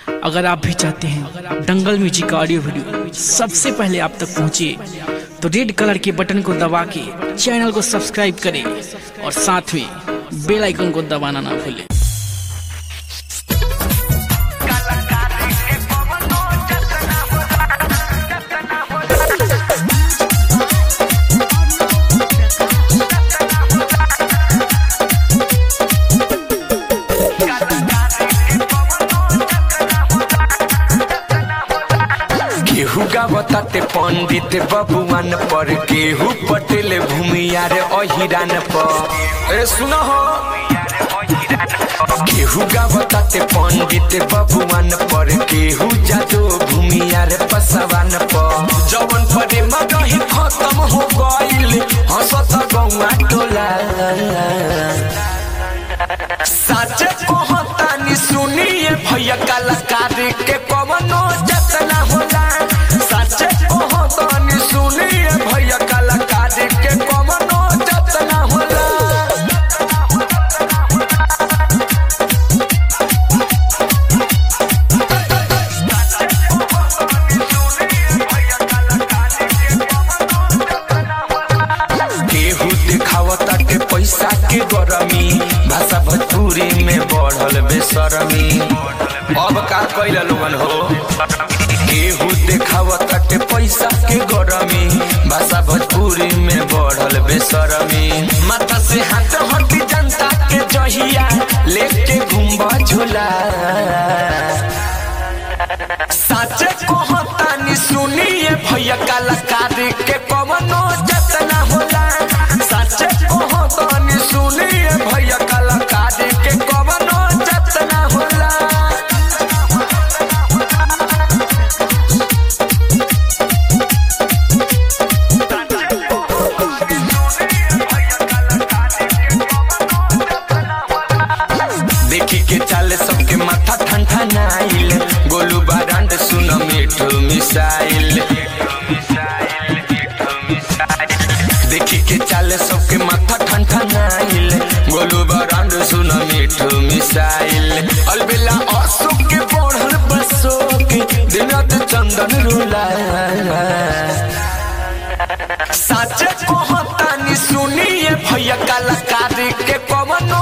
अगर आप भी चाहते हैं दंगल म्यूजिक का ऑडियो वीडियो सबसे पहले आप तक पहुंचे तो रेड कलर के बटन को दबा के चैनल को सब्सक्राइब करें और साथ में बेल आइकन को दबाना ना भूलें केहू गावताते पंडित बबुआन पर केहू पटेल भूमियार अहिरान पर ए सुन हो केहू गावताते पंडित बबुआन पर केहू जादो भूमियार पसवान पर जवन परे मगही खत्म हो गइल हंसत गौआ टोला साचे कहतानी सुनिए भैया कलाकार के कवनो जतना होला साचे कहतानी सुनिए भैया कलाकार के कवनो जतना होला केहू दिखावता के पैसा के गरमी भाषा भोजपुरी में बढ़ल बेसरमी अब का कैल लोगन हो केहू दिखावता के पैसा के गरमी भाषा भोजपुरी में बढ़ल बेसरमी माथा से हाथ हटी जनता के जहिया लेके घुम्बा झूला साचे कहतानी सुनिए भैया कलाकार के कवनो जतना होला साचे कहतानी सुनिए भैया कलाकार के कवनो जतना होला देखी के चाले सबके माथा ठंडा नाइल गोलू बारांड सुन मिठू मिसाइल देखी के चाले सबके माथा ठंडा नाइल गोलू बारांड सुन मिठू मिसाइल अलबेला अशोक के बढ़ल बसोक दिनत चंदन रुला साचे कहतानी सुनिए भैया कलाकार के कवनो